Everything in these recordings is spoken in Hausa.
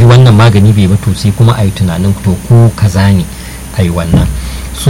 bi wannan magani bai ba to sai kuma a yi tunanin to ko kaza ne a yi wannan so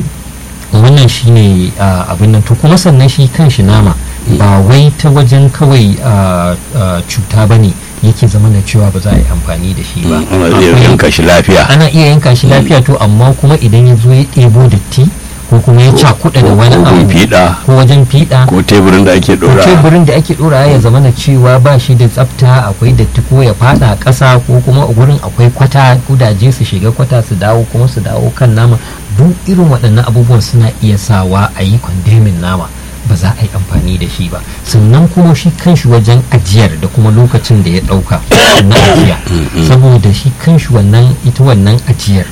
wannan shine uh, abin nan to kuma sannan shi kan shi nama ba wai ta wajen kawai uh, uh, cuta ba ne yake zama da cewa ba za a yi amfani da shi ba ana iya Akwai- yanka shi lafiya ana iya yanka shi lafiya to amma kuma idan ya zo ya ɗebo datti ko kuma ya cakuɗa da wani ko gun abu fiɗa ko wajen fiɗa ko teburin da ake ko ɗora teburin da ake ɗora ya zama na cewa ba shi da tsafta akwai datti ko ya fada a ƙasa ko kuma a gurin akwai kwata kudaje su shiga kwata su dawo kuma su dawo kan nama duk irin waɗannan abubuwan suna iya sawa a yi kwandemin nama ba za a yi amfani da shi ba sannan kuma shi kanshi wajen ajiyar da kuma lokacin da ya ɗauka na ajiya saboda shi kanshi wannan ita wannan ajiyar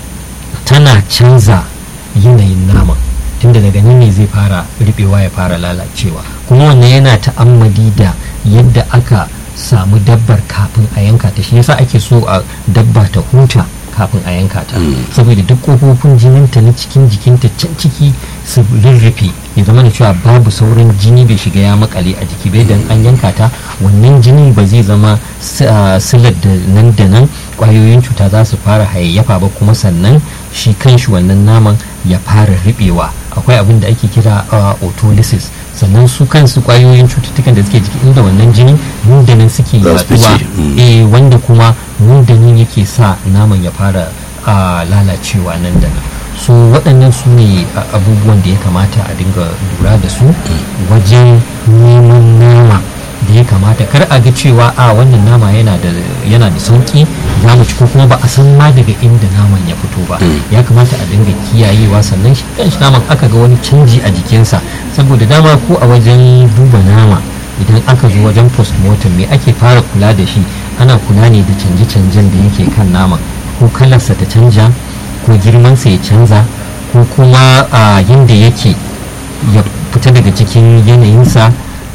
tana canza yanayin naman tunda daga nan ne zai fara riɓewa ya fara lalacewa kuma wannan yana ta'ammali da yadda aka samu dabbar kafin a yanka ta shi yasa ake so a dabba ta huta kafin a yanka ta saboda duk kofofin jininta na cikin jikinta can ciki su rurrufe ya zama da cewa babu sauran jini bai shiga ya makale a jiki bai dan an yanka ta wannan jini ba zai zama s- ah, silar da nan da nan kwayoyin cuta za su fara hayayyafa ba kuma sannan shi kanshi wannan naman ya fara riɓewa akwai abin da ake kira ah, autolysis sannan su kansu kwayoyin cututtukan da suke jiki inda wannan jini nan da nan suke Za su yaduwa fice, mm. eh wanda kuma nan da nan yake sa naman ya fara ah, lalacewa nan da nan so waɗannan su ne ah, abubuwan da ya kamata a dinga lura da su wajen neman nama da ya kamata kar a ga cewa a wannan nama yana da yana da sauki za mu ci ko kuma ba a san ma daga inda naman ya fito ba ya kamata a dinga kiyayewa sannan shi kanshi naman aka ga wani canji a jikinsa saboda dama ko a wajen duba nama idan aka zo wajen postmortem me ake fara kula da shi ana kula ne da canje-canjen da yake kan naman ko kalarsa ta canja ko girmansa ya canza ko kuma a yadda yake ya fita daga cikin yanayinsa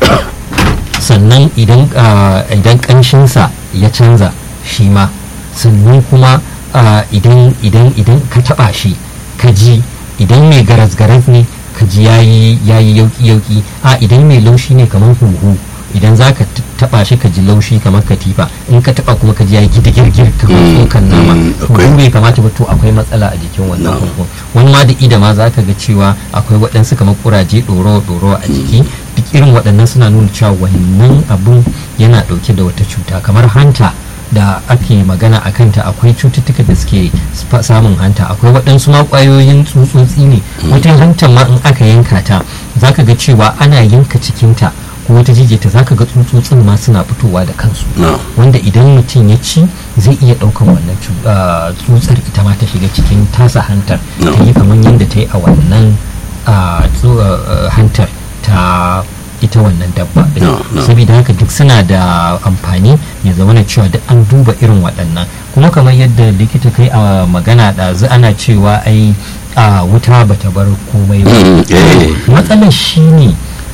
sannan idan ah, idan kanshinsa ya canza shi ma sannan kuma ah, idan idan idan ka taba shi ka ji idan mai garas-garas ne ka ji yayi yayi yauki-yauki a idan mai laushi ne kamar huhu idan za ka t- taba shi ka ji laushi kamar katifa in ka taba kuma ka ji yayi girgir kamar Mm, tsokan nama mm, huhu akwai- bai kamata ba to akwai matsala a jikin wannan No. huhu wani ma da ida ma za ka ga cewa akwai waɗansu kamar kuraje ɗoro-ɗoro a jiki duk irin waɗannan suna nuna cewa wannan abun yana ɗauke da wata cuta kamar hanta da ake magana a kanta akwai cututtuka da suke sfa- samun hanta akwai waɗansu ma ƙwayoyin tsutsotsi ne wata hantar ma in aka yanka ta za ka ga cewa ana yanka cikinta ko wata jijiyarta za ka ga tsutsotsin ma suna fitowa da kansu No. wanda idan mutum ya ci zai iya ɗaukan wannan cu- ah, tsutsar ita ma ta shiga cikin tasa hantar No. ta yi kamar yadda ta yi a wannan ah, tsu- ah, hantar ta ita wannan dabba ɗin. No, no. saboda haka duk suna da amfani ya zama na cewa duk an duba irin waɗannan kuma kamar yadda likita kai a magana ɗazu ana cewa ai a wuta bata bar komai ba Mm, eh. matsalar shi ne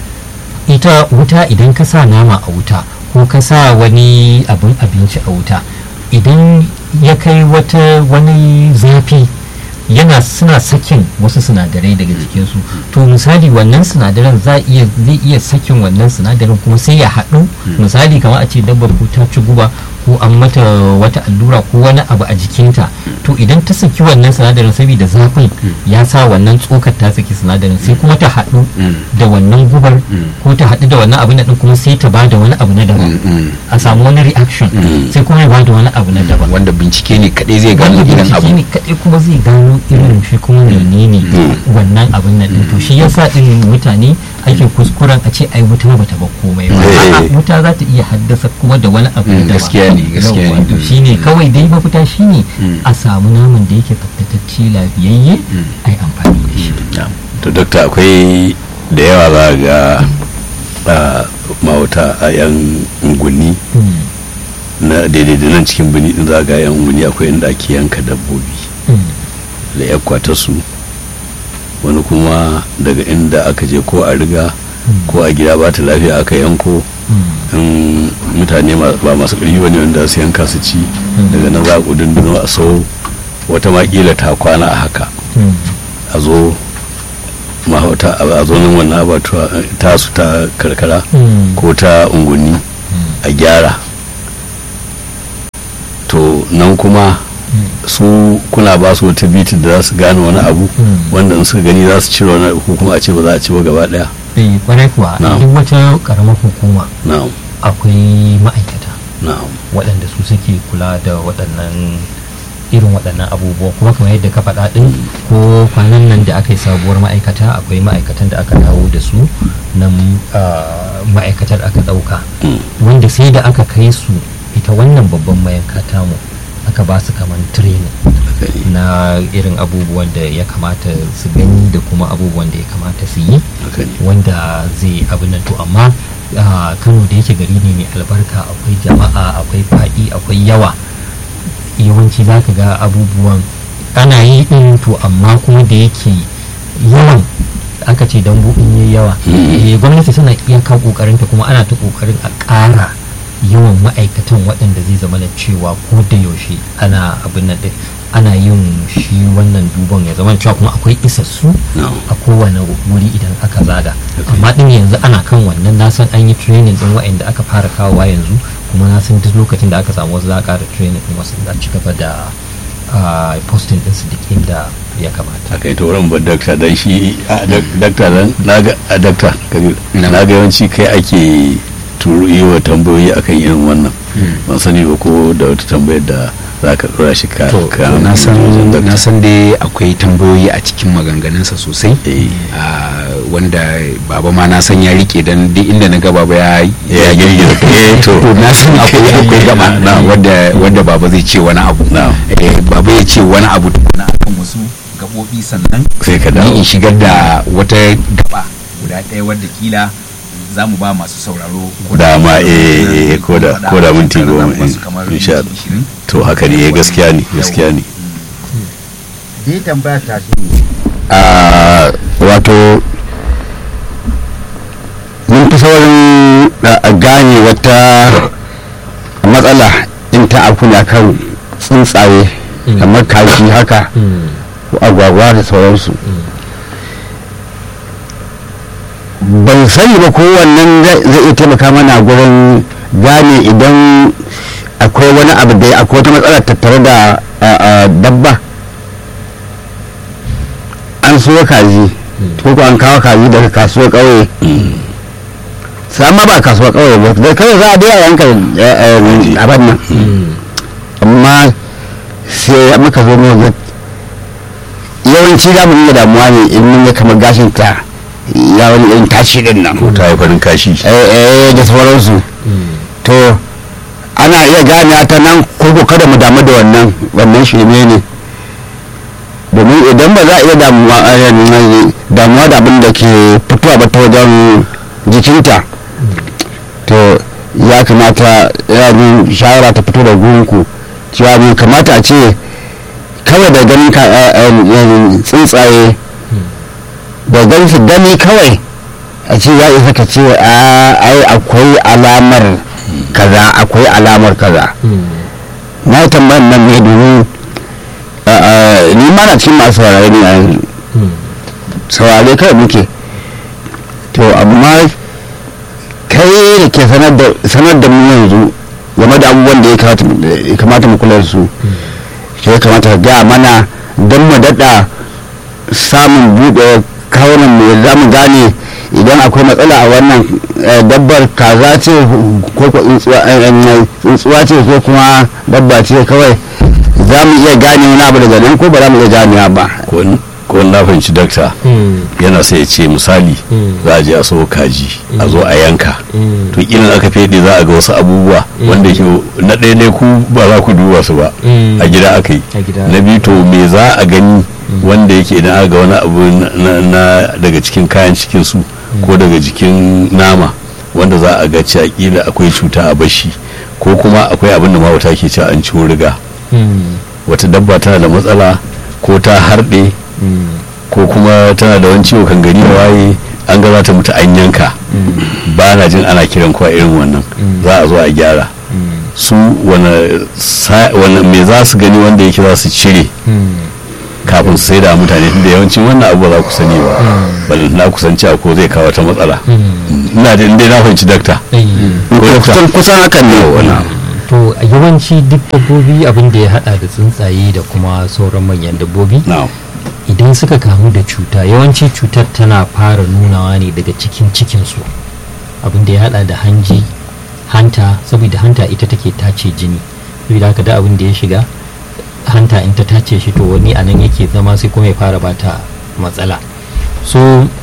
ita wuta idan ka sa nama a wuta ko ka sa wani abin abinci a wuta idan ya kai wata wani zafi yana suna sakin wasu sinadarai daga jikinsu to misali wannan sinadaran za iya zai iya sakin wannan sinadarin kuma sai ya haɗu misali kamar a ce dabbar ko ta ci guba ko an mata wata allura ko wani abu a jikinta to idan ta saki wannan sinadarin saboda zafin ya sa wannan tsokar ta saki sinadarin sai kuma ta haɗu da wannan gubar ko ta haɗu da wannan abu na ɗin kuma sai ta ba da wani abu na daban a samu wani reaction sai kuma ya ba da wani abu na daban wanda bincike ne kadai zai gano wanda irin bincike abu ne kaɗai kuma zai gano irin shi kuma menene wannan abin nan ɗin to shi yasa ɗin mutane ake kuskuren a ce ai wuta bata ba komai ba Eh. A'a, wuta za ta iya haddasa kuma da wani abu Mm, da gaskiya ne, gaskiya ne. to shine kawai dai mafita shine a samu naman da yake tsaftatacce lafiyayye ai amfani da shi to dokta akwai da yawa za ga a mawata a yan unguwanni Mm, na daidai da nan cikin birni din za ga yan unguwanni akwai inda ake yanka dabbobi mm, da yakwata su wani kuma daga inda aka je ko a riga ko a gida ba ta lafiya aka yanko mm, in mutane ma- ba masu ƙarfi wani wanda su yanka su ci daga nan za a kudin a sau wata makila ta kwana a haka mm, a zo mahauta a zo nan wannan abatuwa ta su ta karkara mm. ko ta unguni a gyara to nan kuma su kuna ba su wata biti da za su gane wani abu Mm. wanda in suka gani za su cire wani abu ko kuma a ce ba za a ci ba gaba daya eh kwarai kuwa Na'am. duk wata karamar hukuma na'am akwai ma'aikata na'am waɗanda su suke kula da waɗannan irin waɗannan abubuwa kuma kamar yadda ka faɗa ɗin ko kwanan nan da aka yi sabuwar ma'aikata akwai ma'aikatan da aka dawo da su nan ah, ma'aikatar aka ɗauka Mm. wanda sai da aka kai su ita wannan babban mayanka tamu aka ba su kamar training haka ne na irin abubuwan da ya kamata su gani da kuma abubuwan da ya kamata su yi haka ne wanda zai abin nan to amma ah, kano da yake gari ne mai albarka akwai jama'a akwai faɗi akwai yawa yawanci za ka ga abubuwan ana yi ɗin to amma kuma da yake yawan aka ce don in yi yawa eh, gwamnati tana iyaka ƙoƙarinta kuma ana ta ƙoƙarin a ƙara yawan ma'aikatan waɗanda zai zama na cewa ko da yaushe ana abin nan ɗin ana yin shi wannan duban ya zama cewa kuma akwai isassu na'am a kowane wuri idan aka zaga amma din yanzu ana kan wannan na san an yi training din wa'anda aka fara kawowa yanzu kuma na san duk lokacin da aka samu wasu za a ƙara training din wasu za a ci gaba da ah, posting din su duk inda ya kamata haka ita wurin ba dakta dan shi a dak- dakta dan naga a dakta kabir Na'am. naga yawanci kai ake turo yi wa tambayoyi akan irin wannan ban sani ba ko da wata tambayar da za ka dora shi ka to ka na san wajen dakta. na san dai akwai tambayoyi a cikin maganganunsa sosai Eh. Ah, wanda baba ma na san ya rike dan duk inda na ga baba ya Ya girgiza kai. Eh, to. to na san akwai akwai gaba Na'am. wanda wanda baba zai ce wani abu Na'am. Eh, baba ya ce wani abu tukuna akan wasu gabobi sannan sai ka ni dawo in shigar da wata gaba guda ɗaya wadda kila za mu ba masu sauraro ko Dama, eh, eh, ko da- faɗa ko da minti za mu goma, ba su eh, kamar insha minti Allah. ishirin. to haka ne eh, gaskiya ne gaskiya ne Ni tambaya ta shi ne. a wato mun fi saurin a gane wata matsala in ta afu ne akan tsuntsaye Mm. kamar kashi haka Mm, ko agwagwa da sauransu ban sani ba ko wannan zai zai iya taimaka mana gurin gane idan akwai wani abu da akwai wata matsala tattare da a, a, dabba an so kaji ko ko an kawo kaji daga kasuwar ƙauye sama ba kasuwar ƙauye ba da kawai za a dai a yanka abin nan mm, amma sai muka zo mu ga yawanci za mu iya damuwa ne in mun ga kamar gashin ta ya wani irin tashi din nan ko ta yi farin kashi eh eh da sauransu mm, to ana iya gane ta nan ko ko kada mu damu da wannan wannan shirme ne domin idan ba za a iya damuwa eh, damuwa da abin da ke fitowa ba ta wajen jikinta to ya kamata ya ni shawara ta fito da gunku cewa bai kamata a ce kawai da ganin ka eh, eh, tsuntsaye da ganin su gani kawai a ce ya isa ka ce a ai akwai alamar kaza akwai alamar kaza mm, na yi tambayar nan ne domin a, a, ni ma na cikin masu saurare ne a yanzu mm, saurare kawai muke to amma kai da ke sanar da sanar da mu yanzu game da abubuwan da ya kamata mu- ya kamata mu kula da su shi ya kamata ka gaya mana don mu daɗa samun buɗe kawunan mu za mu gane idan akwai matsala a wannan eh, dabbar kaza ce ko ko tsuntsuwa eh, eh, tsuntsuwa ce ko kuma dabba ce kawai za mu iya gane wani abu daga nan ko ba za mu iya ganewa ba ko ko na fahimci dakta mm, yana sai ya ce misali Mm. za a je a so kaji a zo a yanka mm, to irin aka fede za a ga wasu abubuwa wanda ke na ɗaya ne ku ba za ku duba su ba Mm. a gida aka yi A gida. na biyu to me za a gani wanda yake idan aka ga wani abu na- na- na daga cikin kayan cikin su ko daga jikin nama wanda za a ga cewa kila akwai cuta a bashi ko kuma akwai abin da mawata ke cewa an ciwo riga mm, wata dabba tana da matsala ko ta harɗe mm, ko kuma tana da wani ciwo kan gari da waye an ga za ta mutu an yanka ba na jin ana kiran kowa irin wannan za a zo a gyara mm, su wane sa- wane me za su gani wanda yake za su cire mm, kafin su sai da mutane da yawancin wannan abu ba za ku sani ba balin na kusanci a ko zai kawo ta matsala mm. ina da inda na fahimci dakta Eh, ko dakta kusan kusan hakan ne wani to yawanci duk dabbobi abin da ya hada da tsuntsaye da kuma sauran manyan dabbobi na'am idan suka kamu da cuta yawanci cutar tana fara nunawa ne daga cikin cikinsu abin da ya hada da hanji hanta saboda hanta ita take tace jini saboda haka da abin da ya shiga hanta in ta tace shi to wani anan yake zama sai kuma ya fara bata matsala so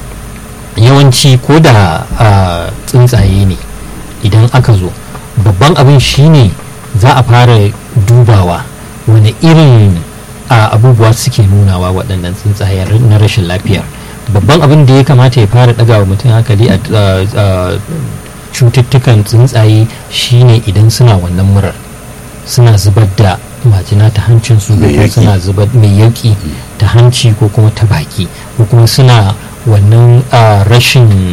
yawanci ko da ah, tsuntsaye ne idan aka zo babban abin shine za a fara dubawa wani irin a abubuwa suke nunawa waɗannan tsuntsaye na rashin lafiyar babban abin da ya kamata ya fara ɗaga wa mutum hankali a a- a cututtukan tsuntsaye shine idan suna wannan murar suna zubar da majina ta hancinsu ko Mai kuma yauƙi. suna zubar mai yauƙi ta hanci ko kuma ta baki ko kuma suna wannan a, rashin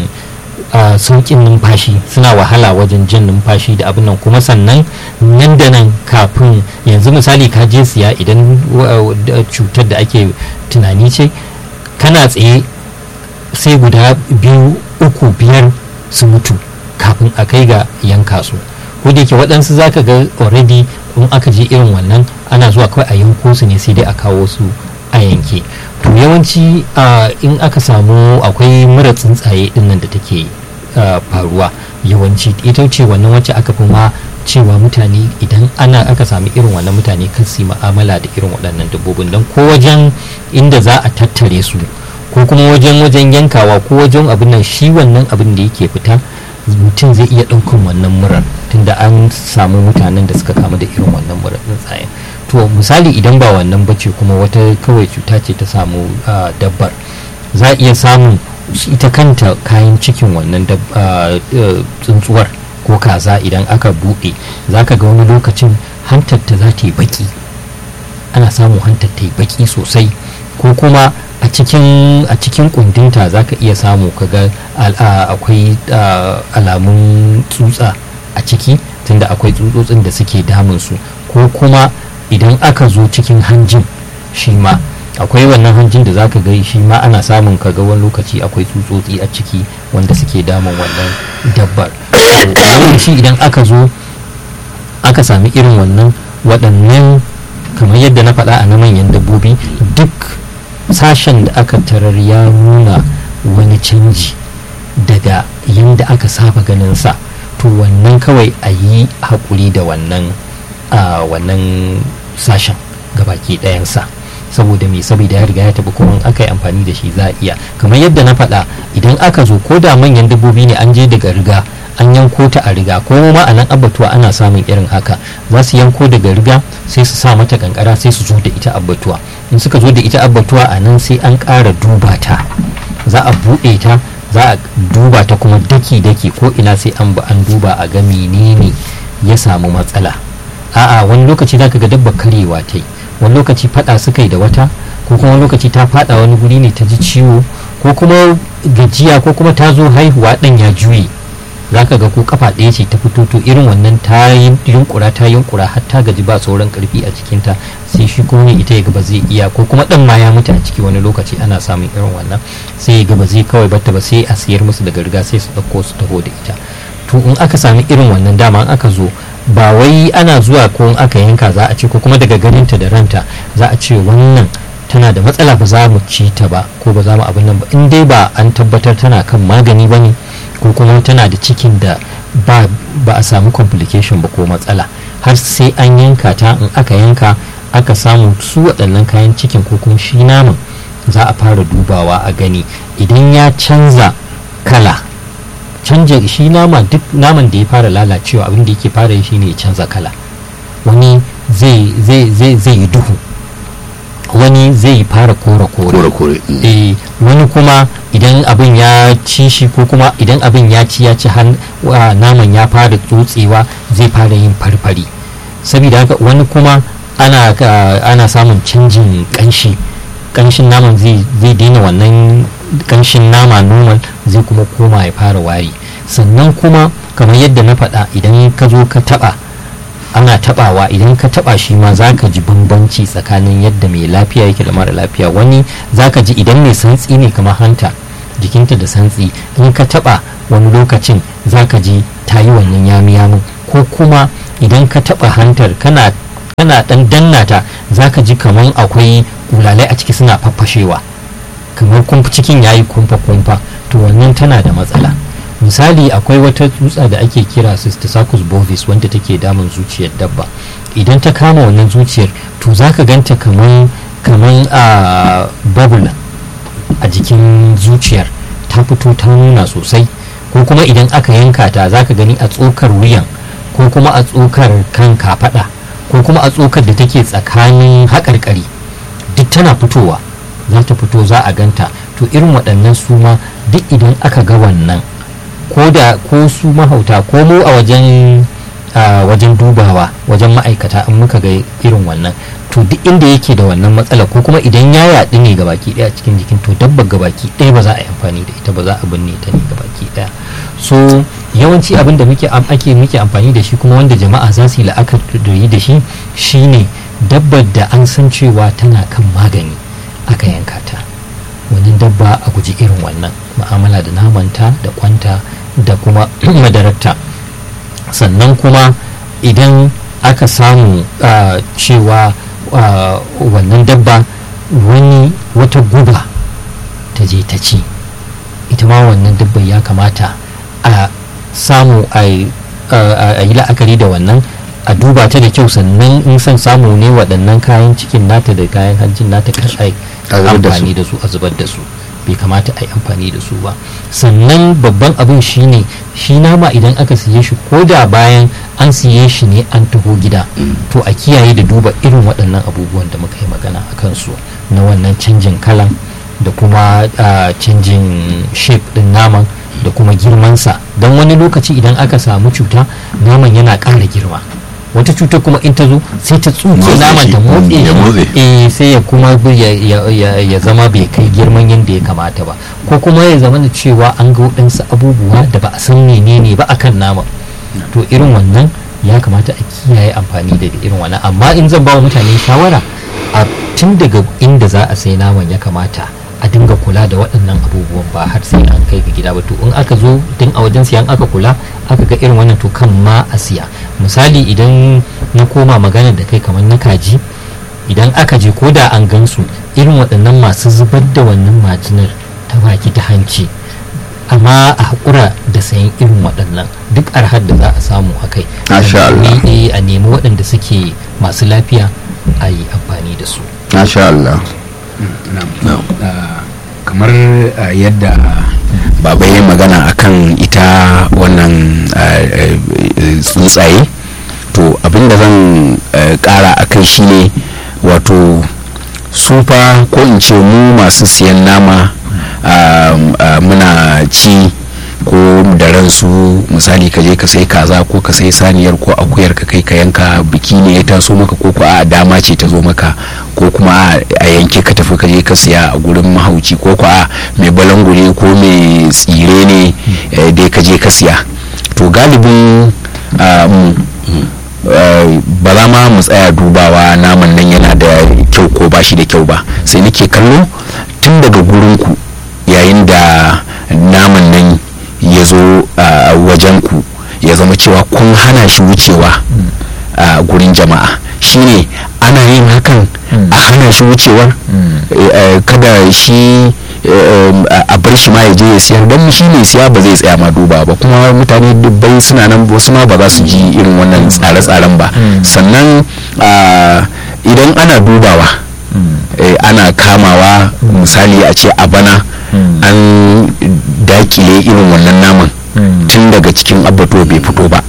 a, sauƙin numfashi suna wahala wajen jin numfashi da abin nan kuma sannan nan da nan kafin yanzu misali ka je siya idan wa- da cutar da ake tunani ce kana tsaye sai guda biyu uku biyar su mutu kafin a kai ga yanka su ko da yake waɗansu za ka ga already in aka je irin wannan ana zuwa kawai a yanko su ne sai dai a kawo su a yanke to yawanci ah, in aka samu akwai mura tsuntsaye dinnan da take ah, faruwa yawanci ita ce wannan wacce aka fi ma cewa mutane idan ana aka sami irin wannan mutane kan su yi ma'amala da irin waɗannan dabbobin don ko wajen inda za a tattare su ko kuma wajen wajen yankawa ko wajen abin nan shi wannan abin da yake fita mutum zai iya ɗaukan wannan murar tunda an samu mutanen da suka kamu da irin wannan murar tsuntsayen to misali idan ba wannan bace kuma wata kawai cuta ce ta samu ah, dabbar za a iya samun ita kanta kayan cikin wannan dab- ah, eh, tsuntsuwar ko kaza idan aka buɗe za ka ga wani lokacin hantar ta za ta yi baki ana samun hantar ta yi baki sosai ko kuma a cikin a cikin kundinta za ka iya samu kaga al- a- akwai a, alamun tsutsa a ciki tunda akwai tsutsotsin da suke damun su ko kuma idan aka zo cikin hanjin shi ma akwai wannan hanjin da zaka ga shi ma ana samun kaga wani lokaci akwai tsutsotsi a ciki wanda suke damun wannan dabbar To, yawanci idan aka zo aka sami irin wannan waɗannan kamar yadda na faɗa a na manyan dabbobi duk sashen da aka tarar ya nuna wani canji daga yadda aka saba ganin sa to wannan kawai a yi haƙuri da wannan a wannan sashen gabaki ɗayansa saboda me saboda ya riga ya taɓa kuma in aka yi amfani da shi za a iya kamar yadda na faɗa idan aka zo ko da manyan dabbobi ne an je daga riga an yanko ta a riga ko ma a nan abbatuwa ana samun irin haka za su yanko daga riga sai su sa mata kankara sai su zo da ita abbatuwa in suka zo da ita abbatuwa a nan sai an ƙara duba ta za a buɗe ta za a duba ta kuma daki-daki ko ina sai an ba an duba a ga menene ya samu matsala a'a wani lokaci za ka ga dabba karyewa ta yi wani lokaci fada suka yi da wata ko kuma wani lokaci ta fada wani guri ne ta ji ciwo ko kuma gajiya ko kuma ta zo haihuwa ɗan ya juye za ka ga ko kafa ɗaya ce ta fito to irin wannan ta yi yunkura ta yunkura har ta gaji ba sauran karfi a cikinta sai shi kuma ita ya ga ba zai iya ko kuma ɗan ma ya mutu a ciki wani lokaci ana samun irin wannan sai ya ga ba zai kawai batta ba sai a siyar musu daga riga sai su ɗauko su taho da ita to in aka sami irin wannan dama in aka zo ba wai ana zuwa ko in aka yanka za a ce ko kuma daga ganinta da ranta za a ce wannan tana da matsala ba za mu ci ta ba ko ba za mu abin nan ba in dai ba an tabbatar tana kan magani ba ne ko kuma tana da cikin da ba, ba a samu complication ba ko matsala har sai an yanka ta in aka yanka aka samu su waɗannan kayan cikin ko kuma shi naman za a fara dubawa a gani idan ya canza kala canja shi nama duk naman da ya fara lalacewa abin da yake fara yi shine ya canza kala wani zai zai zai zai yi duhu wani zai fara kore kore kore-kore mm. eh wani kuma idan abin ya ci shi ko kuma idan abin ya ci ya ci har wa, naman ya fara tsotsewa zai fara yin farfari saboda haka wani kuma ana ka- ana samun canjin kanshi kanshin naman zai zai daina wannan kanshin nama normal zai kuma koma ya fara wari sannan kuma kamar yadda na faɗa idan ka zo ka taɓa ana tabawa idan ka taba shi ma za ka ji bambanci tsakanin yadda mai lafiya yake da mara lafiya wani za ka ji idan mai santsi ne kamar hanta jikinta da santsi in ka taba wani lokacin za ka ji ta yi wannan yami yamin ko kuma idan ka taba hantar kana kana dan danna ta zaka ji kaman akwai kulalai a ciki suna faffashewa kamar kumfa cikin yayi kumfa kumfa to wannan tana da matsala misali akwai wata tsutsa da ake kira cystosacus bovis wanda take damun zuciyar dabba idan ta kama wannan zuciyar to zaka ganta kaman kaman a bubble a jikin zuciyar ta fito ta nuna sosai ko kuma idan aka yanka ta zaka gani a tsokar wuyan ko kuma a tsokar kan kafada ko kuma a tsokar da take tsakanin haƙarƙari duk tana fitowa za ta fito za a ganta to irin waɗannan su ma duk idan aka ga wannan ko da ko su mahauta ko mu a wajen a wajen dubawa wajen ma'aikata in muka ga irin wannan to duk inda yake da wannan matsala ko kuma idan ya yaɗu ne gabaki ɗaya cikin jikin to dabbar gabaki ɗaya ba za a yi amfani da ita ba za a binne ta ne gabaki ɗaya so yawanci abin da muke am- ake muke amfani da shi kuma wanda jama'a za su yi la'akari da shi shine dabbar da an san cewa tana kan magani aka yanka ta wannan dabba a guji irin wannan ma'amala da namanta da kwanta da kuma madararta sannan kuma idan aka samu ah, cewa ah, wannan dabba wani wata guba ta je ta ci ita ma wannan dabba ya kamata a samu a yi a yi la'akari da wannan a duba ta da kyau sannan in son samu ne waɗannan kayan cikin nata da kayan hanjin nata kar a yi A zubar da su. amfani da su a zubar da su bai kamata a yi amfani da su ba sannan babban abin shine shi nama idan aka siye shi ko da bayan an siye shi ne an taho gida to a kiyaye da duba irin waɗannan abubuwan da muka yi magana a kansu na wannan canjin kalan da kuma ah, canjin shape ɗin naman da kuma girmansa don wani lokaci idan aka samu cuta naman yana ƙara girma wata cutar kuma in ta zo sai ta tsuke Motsa naman shi. ta motse Ya shi. motse. eh sai ya kuma bi- ya, ya- ya- ya zama bai kai girman yadda ya kamata ba ko kuma ya zama da cewa an ga waɗansu abubuwa da ba a san menene ba akan nama to irin wannan ya kamata a kiyaye amfani da irin wannan amma in zan ba wa mutane shawara a tun daga inda za a sai naman ya kamata a dinga kula da waɗannan abubuwan ba har sai an kai ga gida ba to in aka zo tun a wajen siyan aka kula aka ga irin wannan to kan ma a siya misali idan na koma magana da kai kamar na kaji idan aka je ko da an gansu irin waɗannan masu zubar da wannan majinar ta baki ta hanci amma a haƙura da sayan irin waɗannan duk arhar da za a samu a kai Masha Allah. a nemi- a nemi waɗanda suke masu lafiya a yi amfani da su masha Allah Na'am. Ah, kamar ah, yadda baba ya magana akan ita wannan ah, eh, eh, tsuntsaye to abinda zan eh, kara a kai shine wato sufa ko in ce mu masu siyan nama ah, ah, muna ci ko da ransu misali ka je ka sai kaza ko ka sai saniyar ko akuyar ka kai ka yanka biki ne ya taso maka ko ko a dama ce ta zo maka ko kuma a a yanke ka tafi ka je ka siya a gurin mahauci ko ko a mai balangure ko mai tsire ne eh, dai ka je ka siya to galibin ah, mu eh, ba za ma mu tsaya dubawa naman nan yana da kyau ko ba shi da kyau ba sai nake kallo tun daga gurinku yayin da naman nan ya zo a wajen ku ya zama cewa kun hana shi wucewa a gurin jama'a shine ana yin hakan a hana shi wucewar eh, eh, kada shi eh, a a bar shi ma ya je ya siyar don shi ne siya ba zai tsaya ma duba ba kuma mutane dubbai suna nan wasu ma ba za su ji irin wannan tsare-tsaren ba sannan ah, idan ana dubawa eh, ana kamawa misali a ce a bana an dakile irin wannan naman tun daga cikin abato bai fito ba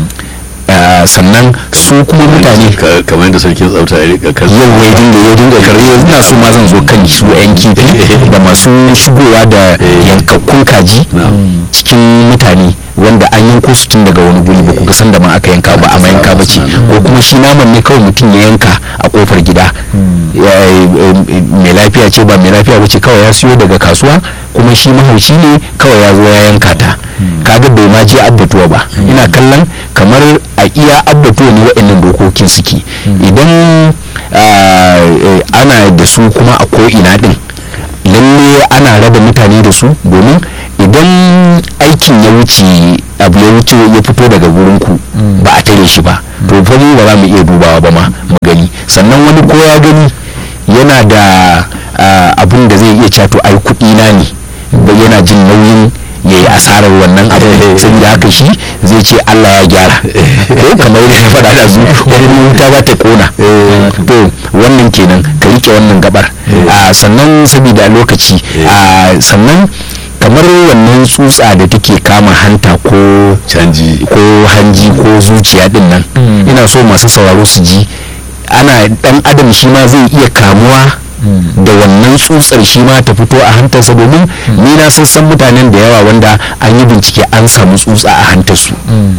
Ah, sannan su kuma mutane Ka- kamar yadda sarkin tsafta ya rika kan yau ya dinga ya dinga karye ina so ma zan zo kan su yan kifi da masu shigowa da yankakkun kaji Na'am. cikin mutane wanda an yanko su tun daga wani guri ba ku ga san da ma aka yanka ba amma yanka ba ce ko kuma shi naman ne kawai mutum ya yanka a kofar gida Ya- eh, mai lafiya ce ba mai lafiya ba ce kawai ya siyo daga kasuwa kuma shi mahauci ne kawai ya zo ya yanka ta kaga bai ma je abbatuwa ba ina kallon kamar a iya abbatuwa ne waɗannan dokokin suke idan ah, eh, ana da su kuma a ko'ina din lalle ana raba mutane da su domin idan aikin ya wuce abu ya wuce ya fito daga gurinku ba a tare shi ba to fa mu ba za mu iya dubawa ba ma mu gani sannan wani ko ya gani yana da ah, abin da zai iya cato ai kuɗi na ne ba yana jin nauyin ya yi asarar wannan abin saboda haka shi zai ce Allah ya gyara ko kamar yadda na faɗa da zu wani wuta za ta kona to wannan kenan ka rike wannan gabar Ah, sannan saboda lokaci ah, sannan kamar wannan tsutsa da take kama hanta ko canji ko hanji ko zuciya din nan ina so masu sauraro su ji ana dan adam shi ma zai iya kamuwa da wannan tsutsar shi ma ta fito a hantarsa domin ni na san san mutanen da yawa wanda an yi bincike an samu tsutsa a hantarsu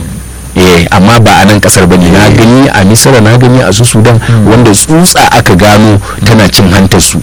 eh amma ba a nan kasar bane na gani a misira na gani a su sudan wanda tsutsa aka gano tana cin hantarsu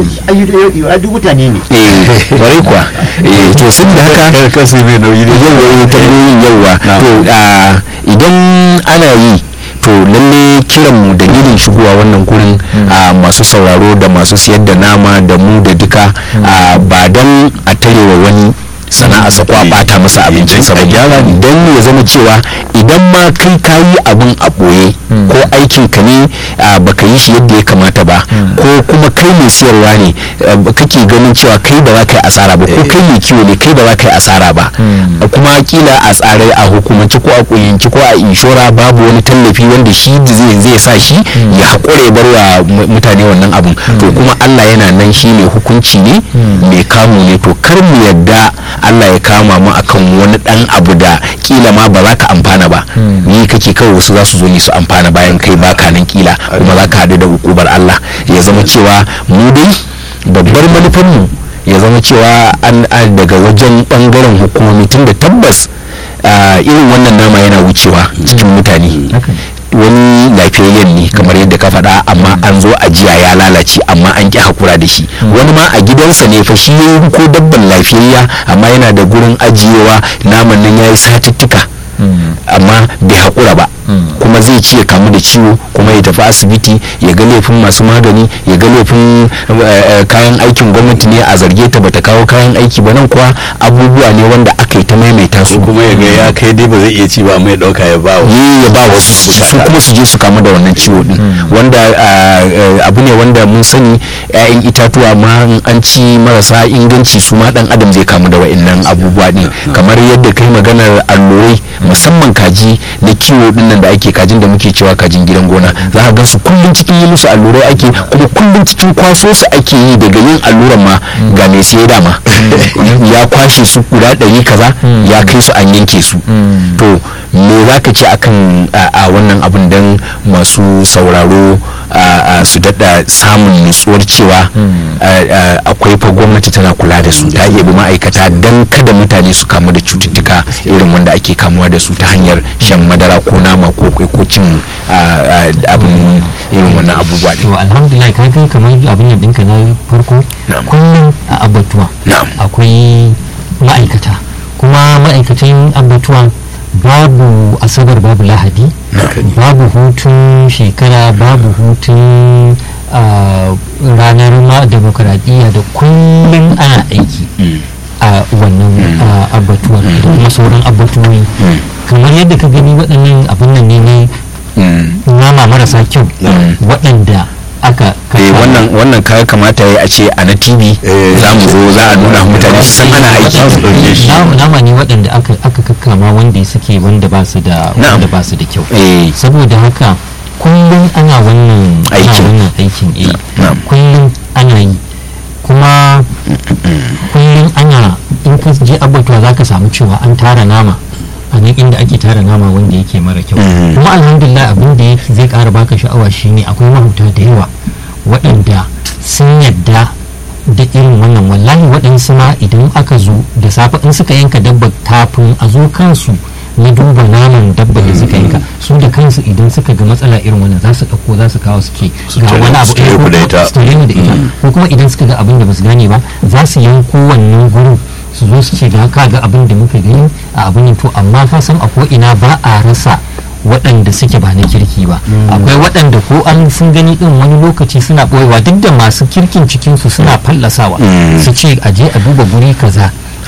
ayyuka duk mutane ne eh kwarai kuwa eh to sun da haka kasu mai nauyi ne yauwa eh, tambayoyin yauwa to ah, idan ana yi to lalle kiran mu dalilin shigowa wannan gurin ah, masu sauraro da masu siyar da nama da mu da duka ah, ba don a tarewa wani sana'a sa ko a bata masa abincinsa ba gyara don ya zama cewa idan ma kai kayi abin a ɓoye ko aikin ka ne ah, baka yi shi yadda ya kamata ba ko kuma kai mai siyarwa ne ah, kake ganin cewa kai ba za ka yi asara ba ko kai mai kiwo ne kai ba za ka yi asara ba kuma kila a tsare a hukumance ko a kunyanci ko a inshora babu wani tallafi wanda shi zai zai sa shi ya haƙure bar wa mu- mutane wannan abun to kuma Allah yana nan shi ne hukunci ne mai kamu ne to kar mu yadda Allah ya kama mu akan wani dan abu da kila ma ba za ka amfana ba ni kake kawai wasu za su zo ni su amfana bayan kai baka nan kila kuma za ka haɗu da hukubar Allah ya zama cewa mu dai babbar manufarmu ya zama cewa an an daga wajen bangaren hukumomi tun da tabbas ah, irin wannan nama yana wucewa cikin mutane wani lafiyayyen ne kamar yadda ka faɗa amma an zo ajiya ya lalace amma an ƙi hakura da shi wani ma a gidansa ne fa shi yayi ko dabban lafiyayya amma yana da gurin ajiyewa naman nan yayi satuttuka amma bai hakura ba kuma zai ci ya kamu da ciwo kuma ya tafi asibiti ya ga laifin masu magani ya ga laifin eh, eh, kayan aikin gwamnati ne a zarge ta bata kawo kayan aiki ba nan kuwa abubuwa ne wanda aka yi ta maimaita su kuma ya ga ya kai dai ba zai iya ci ba amma ya dauka ya ba wa yi ya ba wasu su ci, su kuma su je su kamu da wannan ciwo din wanda ah, eh, abu ne wanda mun sani 'ya'yan itatuwa ma in an ci marasa inganci su ma dan adam zai kamu da wa'annan abubuwa din kamar yadda kai maganar allurai musamman kaji na kiwo din nan da ake kajin da muke cewa kajin gidan gona za ka gan su kullum cikin yi musu allurai ake kuma kullum cikin kwaso su ake yi daga yin alluran ma ga mai siye dama ya kwashe su guda ɗari kaza ya kai su an yanke su to me za ka ce akan a a wannan abin don masu sauraro a- a su daɗa samun nutsuwar cewa a- a- akwai fa gwamnati tana kula da su ta iya bi ma'aikata don kada mutane su kamu da cututtuka irin wanda ake kamuwa da su ta hanyar shan madara ko nama ko kwai ko cin a- a- abin irin wannan abubuwa to ne alhamdulillah ka kai kamar abin nan ɗinka na farko Na'am. kullum a abatuwa Na'am. akwai ma'aikata kuma ma'aikatan abatuwa babu asabar babu lahadi babu hutun shekara babu hutun ah, ranar ma demokaradiyya da kullum ana aiki a wannan ah, abatuwar da kuma sauran abatuwoyi kamar yadda ka gani waɗannan abin nan ne ne Mm. nama marasa kyau waɗanda aka eh kasa- wannan wannan kaya kamata ya a ce a na tv Eh. za mu zo za a nuna mutane su san ana aiki nama nama ne waɗanda aka aka kakkama wanda suke wanda ba su da Na'am. wanda ba su da kyau eh saboda haka kullum ana wannan ana Aikin. wannan aikin eh Na'am. kullum ana yi kuma kullum ana in ka je abbatuwa za ka samu cewa an tara nama a nan inda ake tara nama wanda yake mara kyau Mhm. kuma alhamdulillah abin da yake zai kara baka sha'awa shine akwai mahuta da yawa waɗanda sun yadda da irin wannan wallahi waɗansu ma idan aka zo da safe in suka yanka dabba kafin a zo kansu na duba naman dabba da suka yanka su da kansu idan suka ga matsala irin wannan za su ɗauko za su kawo su ce Su ga tare- wani abu su tare eh, ku ko- da ita. su tare ni da ita ko kuma idan suka ga abin da ba su gane ba za su yanko wannan gurin su zo su ce ga ka ga abin da muka gani a abin nan to amma ka san a ko ina ba a rasa waɗanda suke ba na kirki ba akwai waɗanda ko an sun gani ɗin wani lokaci suna ɓoyewa duk da masu kirkin cikinsu suna fallasawa Mm. su ce a je a duba guri kaza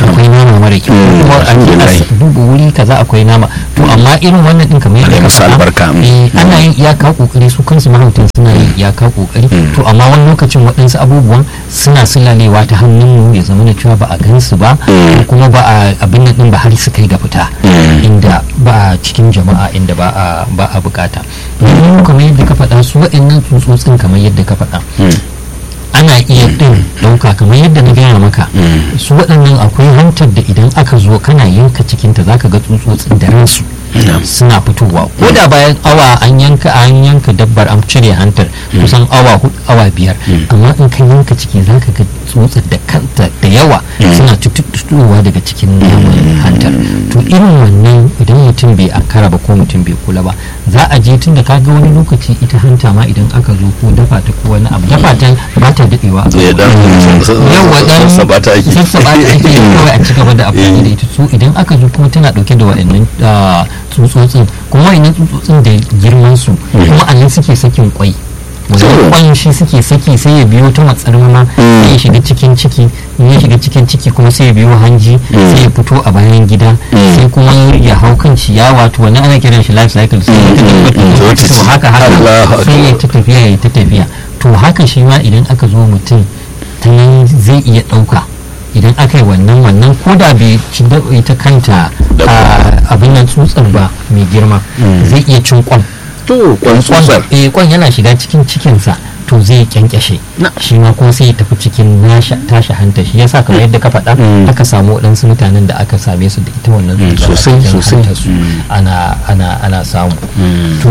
akwai nama mara kyau ko kuma a ce a duba wuri kaza akwai nama to amma irin wannan din kamar yadda Allah ya ka musu faɗa, albarka. eh, ana yin iyaka kokari su kansu mahautan suna yin iyaka kokari to amma wani lokacin waɗansu abubuwan suna sulalewa ta hannun mu ya zama na cewa ba a gansu ba ko kuma ba a abin nan din ba har su kai ga fita inda ba a cikin jama'a inda ba a ba a bukata domin kamar yadda ka faɗa su waɗannan tsutsotsin kamar yadda ka faɗa ana iya ɗin ɗauka kamar yadda na gaya maka su waɗannan akwai hantar da idan aka zo kana yanka cikinta zaka ga tsutsotsin da ransu suna fitowa ko da bayan awa an yanka an yanka dabbar an cire hantar kusan awa hudu awa biyar amma in ka yanka ciki zaka ga tsutsar da kanta da yawa suna tuttuɗowa daga cikin naman hantar to irin wannan idan mutum bai ankara ba ko mutum bai kula ba za a je tun da kaga wani lokaci ita hanta ma idan aka zo ko dafa ta ko wani abu dafa ta ba ta daɗewa a ya dan yawa dan sassaba ta ake sassaba ta ake kawai a ci gaba da amfani da ita so idan aka zo kuma tana dauke da wa'annan ah, tsutsotsin kuma wa'annan tsutsotsin da girman su kuma a nan suke sakin kwai wannan kwan shi suke saki sai ya biyo ta matsarmama sai ya shiga cikin ciki in ya shiga cikin ciki kuma sai ya biyo hanji sai ya fito a bayan gida sai kuma ya hau kan ciyawa to wannan ana kiran shi life cycle sai ya ta tabbata to haka Allahu haka sai ya ta tafiya ya ta tafiya to haka shi ma idan aka zo mutum ta nan zai iya ɗauka idan aka yi wannan wannan ko da bai ci da ita kanta a abin nan tsutsar ba mai girma zai iya cin kwan to kwan tsutsar eh kwan yana shiga cikin cikinsa to zai kyankyashe shi ma kuma sai ya tafi cikin nasha tashi hanta shi yasa kamar yadda ka faɗa aka samu waɗansu mutanen da aka same su da ita wannan tsutsar a sosai, cikin sosai. hantarsu. ana ana ana samu to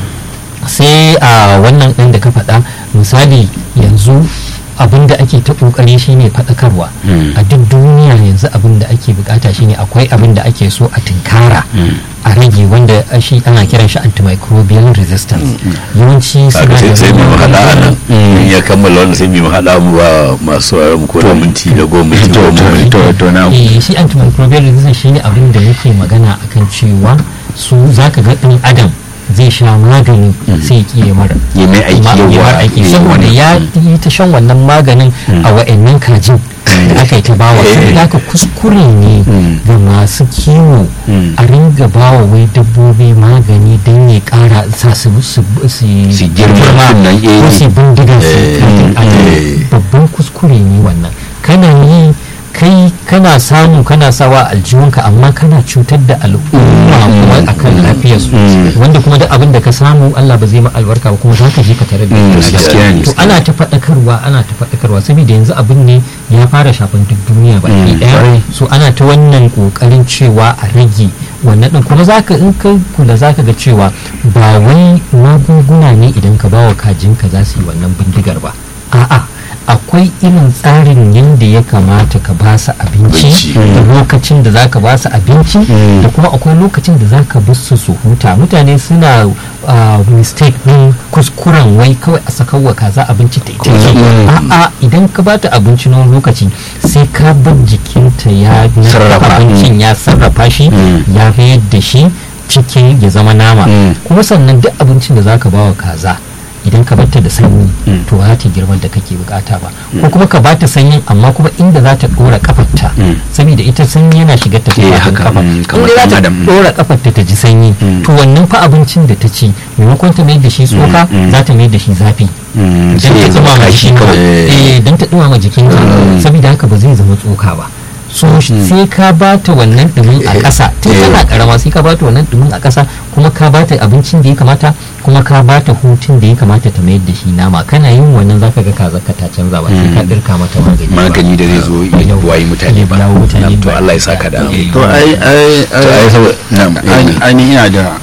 sai a wannan ɗin da ka faɗa misali yanzu abin da ake ta ƙoƙari shine faɗakarwa a duk duniya yanzu abin da ake bukata shine akwai abin da ake so a tinkara a rage wanda shi ana kiran shi antimicrobial resistance yawanci Kaga sai sai mu haɗa a nan in ya kammala wannan sai mu haɗa mu ba masu wayar mu ko da minti da goma minti goma minti to to na Eh, shi antimicrobial resistance shine abin da muke magana akan cewa su zaka ga ɗan adam zai sha magani sai ya kiye mara ya mai aiki ma- ya yawa bar aiki saboda ya yi ta shan wannan maganin a wa'annan kajin da aka yi ta bawa saboda haka kuskure ne ga masu kiwo a ringa bawa wai dabbobi magani don ya kara sa su su su Su girma nan, eh. ko su bindiga su Eh, kafin adam eh. babban kuskure ne wannan kana yi kai kana samu kana sawa aljihunka amma kana cutar da al'umma kuma akan lafiyarsu wanda kuma da abin da ka samu Allah ba zai ma albarka ba kuma za ka je ka tare da Mm, ita. gaskiya ne. to ana ta faɗakarwa ana ta faɗakarwa saboda yanzu abin ne ya fara shafan duk duniya baki Mm, ɗaya kwarai. so ana ta wannan kokarin cewa a rage wannan din kuma zaka in ka kula zaka ga cewa ba wai magunguna ne idan ka bawa kajinka za su yi wannan bindigar ba a'a akwai irin tsarin yadda ya kamata ka ba su abinci Abinci. da lokacin da zaka ba su abinci da kuma akwai lokacin da zaka bar su su huta mutane suna ah, mistake din kuskuren wai kawai a sakawa kaza abinci ta ita ce a'a idan ka bata abinci na wani lokaci sai ka bar jikinta ya narka Sarrafa. abincin ya sarrafa shi ya mayar da shi cikin ya zama nama kuma sannan duk abincin da zaka bawa kaza idan ka bata da sanyi to ba za ta girman da kake bukata ba ko kuma ka bata sanyin amma kuma inda za ta dora kafarta saboda ita sanyi yana shiga ta Eh, kafin haka, kafa mm, kamar inda za ɗan ta adam, mm. dora kafarta ta ji sanyi to wannan fa abincin da ta ci maimakon ta mai da shi tsoka za ta mai da shi zafi Mm, don sai ta ya zama dumama kashi jikinka kawai eh don ta dumama jikinka saboda haka ba zai zama tsoka ba so sai ka ba ta wannan dumin a ƙasa tun tana karama sai ka ba ta wannan dumin a ƙasa kuma ka ba ta abincin da ya kamata kuma ka ba ta hutun da ya kamata ta mayar da shi nama kana yin wannan zaka ga kaza ka ta canza ba sai ka dirka mata magani ba. magani da zai zo ya Yau. wayi mutane ba Ya jawo mutane Na'am, to ba. Allah ya saka da alheri. to ai ai to ai saboda Na'am, ai- ai ni ina da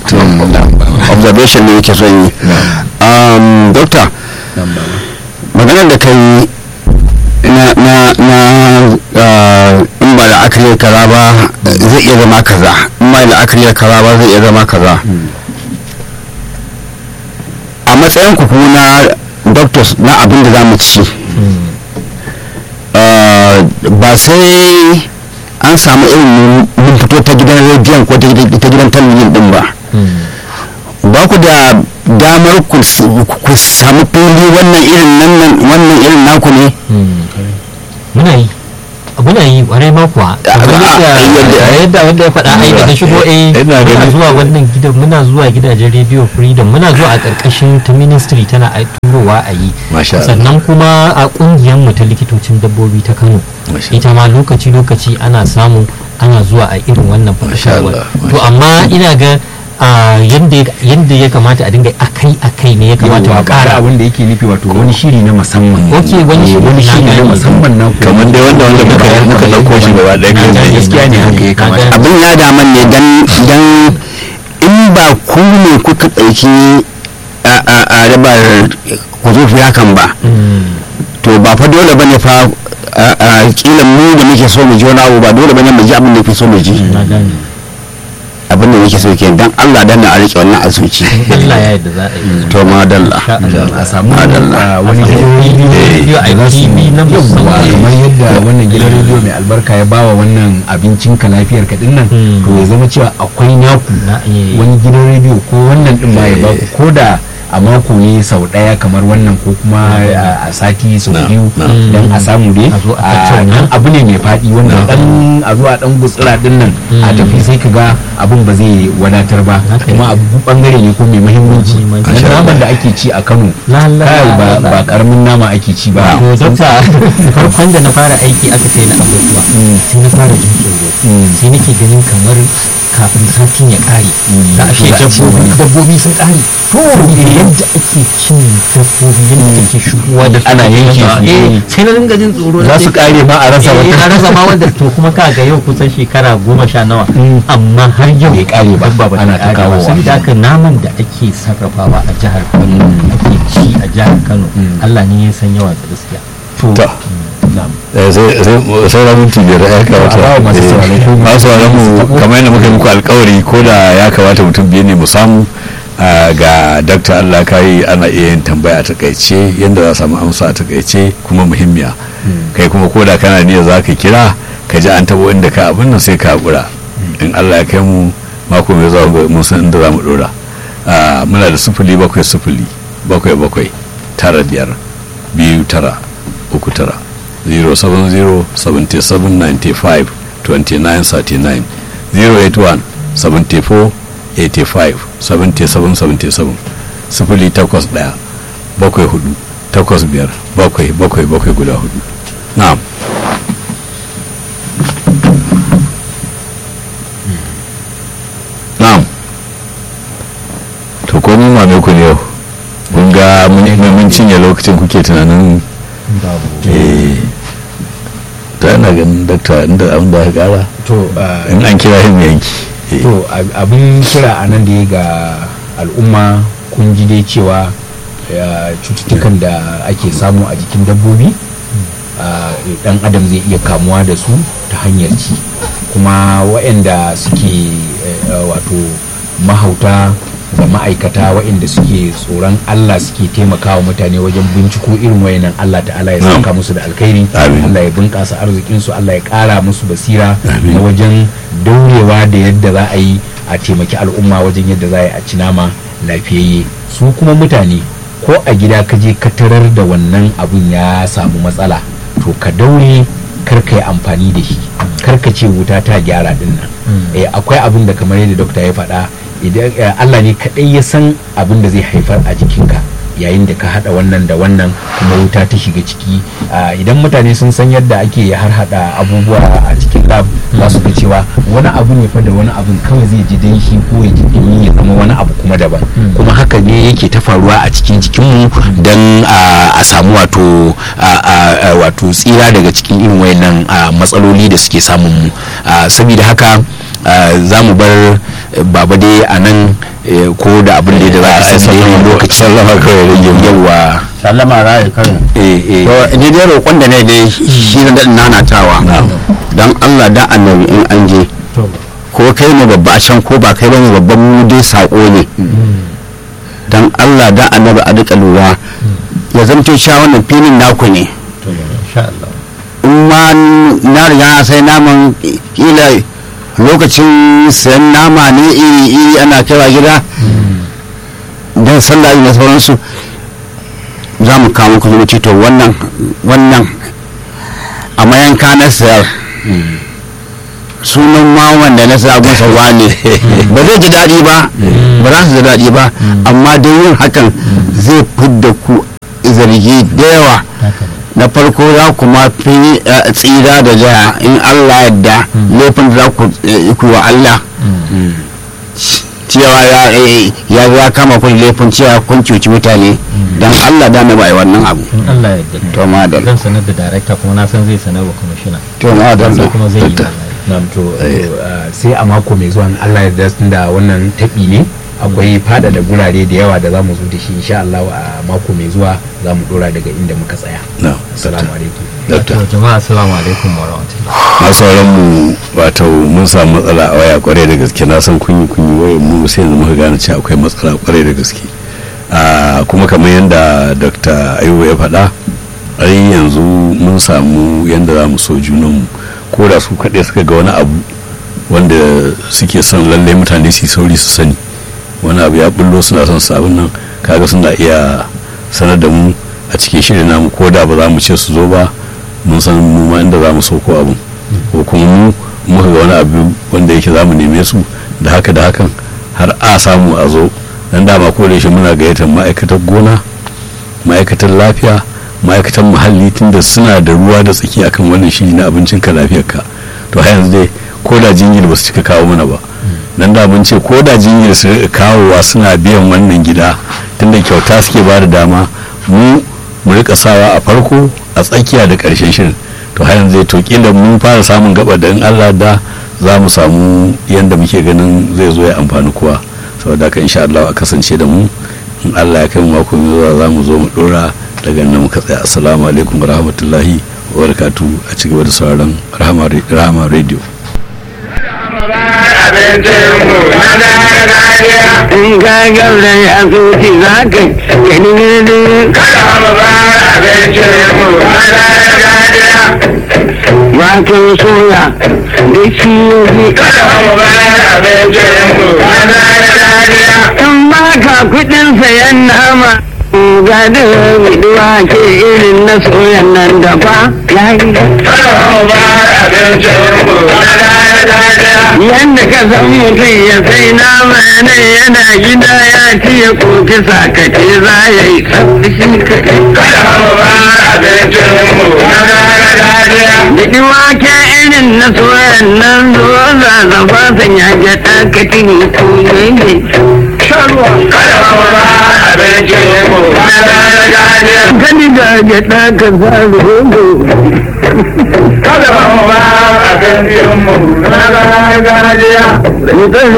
observation ne yake son yi um, doctor Na'am, baba. maganar da kai na na na ah, in ba da akari kaza ba zai iya zama kaza in ba da akari kaza ba zai iya zama kaza a matsayin ku kuma na doctors na abin da za mu ci ah, ba sai an samu irin mun fito ta gidan rediyon ko ta gidan ta gidan talabijin din ba ba ku da damar ku s- ku samu fili wannan irin nan nan- wannan irin naku ne muna yi muna yi kwarai ma kuwa kamar a- yadda a- yadda wanda ya faɗa ai da ta shigo eh Ina muna ganin- zuwa wannan gidan muna zuwa gidajen radio freedom muna zuwa a ƙarƙashin ta ministry tana ai turowa a yi Masha Allah. sannan kuma a ƙungiyar mu ta likitocin dabbobi ta Kano Masha ita ma lokaci lokaci ana samu ana zuwa a irin wannan Masha faɗakarwa Allah, to amma ina ga a yanda yanda ya kamata a dinga akai akai ne ya kamata yawa mu ƙara ƙara abin da yake nufi wato wani shiri na musamman Ok, wani Eh, shiri wani na shiri na gane. musamman na ku. kamar dai wanda wanda muka muka dauko shi gaba ɗaya Na kai gane. tsaye. gaskiya ne haka ya kamata Na gane. abin ya daman ne dan dan in ba ku ne kuka ɗauki a a a rabar ku zo fi hakan ba to ba fa dole bane fa a a kila mu da muke so mu ji wani abu ba dole bane mu ji abin da ke so mu ji na gane abin da muke so ke dan Allah dan na a rike wannan asuci Allah ya yarda za a yi to madalla Insha Allah. a samu Madalla. ah, wani gidan rediyo a TV na yawwa musamman kamar yadda wannan gidan rediyo mai albarka ya bawa wannan abincin ka lafiyar ka dinnan Mm. to ya zama cewa akwai naku Na, eh. wani gidan rediyo ko wannan din ma ya baku ko da a mako ne sau daya kamar wannan ko kuma a a sati sau Na, biyu na. don a samu dai A zo a a tattauna. dan abu ne mai faɗi wanda Na. dan a zuwa dan gutsira din nan a Mm. tafi sai ka ga abun ba zai wadatar ba Haka kuma abu bangare ne ko mai muhimmanci Muhimmanci. dan naman da ake ci a Kano La, la, kai la, ba la, la. ba karamin nama ake ci ba to dokta farkon da na fara aiki aka kai na abubuwa sai na fara jin tsoro sai nake ganin kamar kafin satin ya kare za a ce dabbobi dabbobi sun kare to yadda ake cin dabbobi yadda ake shigowa da su Ana yanke su. eh sai na dinga jin tsoro Za na su ce- kare ma a rasa eh, wata. a rasa ma wanda to kuma ka ga yau kusan shekara goma sha nawa amma har yau Bai kare ba. dabba ba Ana ta ta kare ba kawowa. saboda haka naman da ake sarrafawa a jihar Kano ake ci a jihar Kano Allah ne ya san yawan sa gaskiya to To, na'am eh, sai sai sauran minti biyar ya kamata a bawa masu eh, sauraro ko masu sauraron mu masu tabo. kamar yadda muka yi muku alkawari ko da ya kamata mutum biyu ne mu samu ah, ga dakta Allah kai ana iya yin tambaya a takaice yadda za a samu amsa a takaice kuma muhimmiya kai kuma ko da kana niyya za ka kira ka ji an tabo inda ka abin nan sai ka haƙura in Allah ya kai mu mako mai zuwa mun san inda za mu dora Ah, muna da sufuli bakwai sufuli bakwai bakwai tara biyar biyu tara uku tara 070 77 95 29 39 081 74 85 77 77 sifili takwas ɗaya bakwai hudu takwas biyar bakwai bakwai bakwai guda hudu na'am na'am to ko mun mame ku ne yau kun ga mun mun cinye lokacin kuke tunanin eh to yana ganin dakta inda abin da aka kara to ah, in an kira him yanki Eh, to ab- abin kira a nan da ya ga al'umma kun ji dai cewa ah, cututtukan da ake samu a jikin dabbobi ah, dan adam zai iya kamuwa da su ta hanyar ci kuma waɗanda suke eh, ah, wato mahauta da ma'aikata waɗanda suke tsoron Allah suke taimakawa mutane wajen binciko irin wayannan Allah ta'ala ya Na'am. saka musu da alkhairi Amin. Allah ya bunƙasa arzikinsu Allah ya ƙara musu basira na wajen daurewa da yadda za a yi a taimaki al'umma wajen yadda za a yi a ci nama lafiyayye su kuma mutane ko a gida ka je ka tarar da wannan abun ya samu matsala to ka daure kar ka yi amfani da shi kar ka ce wuta ta gyara din nan eh, akwai abin da kamar yadda dokta ya faɗa idan eh, Allah ne kaɗai ya san abin da zai haifar a jikinka yayin da ka hada wannan da wannan kuma wuta ta shiga ciki Ah, idan mutane sun san yadda ake har hada abubuwa a cikin lab za su ga cewa wani abu ne fa da wani abun kawai zai ji danshi ko ya ji dumi ya zama wani abu kuma daban kuma haka ne yake ta faruwa a cikin jikinmu don a samu wato a- a- a- wato tsira daga cikin irin wayannan ah, matsaloli da suke samun mu Ah, saboda haka ah, za mu bar eh, baba dai a nan eh, ko da abin da za a ai, san da yanayin sallama- lokaci sallama kawai rage mu. yawa sallama raya karin eh eh to ni dai roƙon da ne dai shi na daɗin nanatawa don Allah da annabi in an je ko kai ne babba a can ko ba kai bane babban mu dai saƙo ne don Allah da annabi a duka lura ya zamto cewa wannan filin naku ne insha Allah in ma na riga na sai naman kila lokacin sayan nama ne iri iri ana kaiwa gida don sallah da sauransu za mu kawo muku zumunci to wannan wannan a mayanka na sayar sunan ma wanda na sa masa wane ba zai ji daɗi ba ba za su ji daɗi ba amma dai yin hakan zai fidda ku zargi da yawa haka ne na farko za ku ma fi eh, tsira da jaya in allah yadda laifin da za ku eh, ku wa allah cewa ya eh, ya ya kama kun laifin cewa kun cuci mutane don allah da na bai wannan abu in Allah ya yarda to ma da zan sanar da darakta kuma na san zai sanar wa kwamishina to ma da sai kuma zai yi Dokta. wallahi. Na'am, to uh, sai a mako mai zuwa in Allah ya yarda da wannan taɓi ne akwai fada da gurare da yawa da za mu zo da shi insha Allah a mako mai zuwa za mu dora daga inda muka tsaya na assalamu alaikum dokta To jama'a assalamu alaikum wa rahmatullahi masu sauran mu wato mun samu matsala a waya kwarai da gaske na san kunyi kunyi waya mu sai yanzu muka gane cewa akwai matsala kwarai da gaske Ah, kuma kamar yadda dr ayuba ya faɗa ai yanzu mun samu yadda za mu so junanmu ko da su kaɗai suka ga wani abu wanda suke son lallai mutane su yi sauri su sani wani abu ya bullo suna son su abin nan kaga suna iya sanar da mu a cikin shirin namu ko da ba za mu ce su zo ba mun san mu ma inda za mu sauko abin ko kuma mu muka ga wani abu wanda yake za mu neme su da haka da hakan har a samu a zo dan dama ko da yaushe muna gayyatar ma'aikatar gona ma'aikatar lafiya ma'aikatan muhalli tunda suna da ruwa da tsaki akan wannan shiri na abincin ka lafiyar ka to har yanzu dai ko da jingir ba su cika kawo mana ba nan da mun ce ko da jingir su rika kawowa suna biyan wannan gida tunda kyauta suke ba da dama mu mu rika sawa a farko a tsakiya da karshen shirin to har yanzu dai to kila mun fara samun gaba da in Allah da za mu samu yanda muke ganin zai zo ya amfani kowa saboda haka insha Allah a kasance da mu in Allah ya kai mu mako mai zuwa za mu zo mu dora daga nan muka tsaya assalamu alaikum wa rahmatullahi wa barakatu a ci gaba da sauraron rahama rahama radio in ka gaura ya zuci za ka gani ne wato soya da ciyoyi in ba ka kudin sayan nama ga da biduwa ke irin na soyan nan da ba ya yi yadda ka san mutum ya sai nama ne yana gida ya ci ya koki sakace za ya yi shi Biɗi wake irin na soyan nan zuwa zazzaba san ya gyaɗa ka tini ko ne Gani ga gyaɗa ka sa rogo. Kada ba mu ba a kan mu na gargajiya. Mutum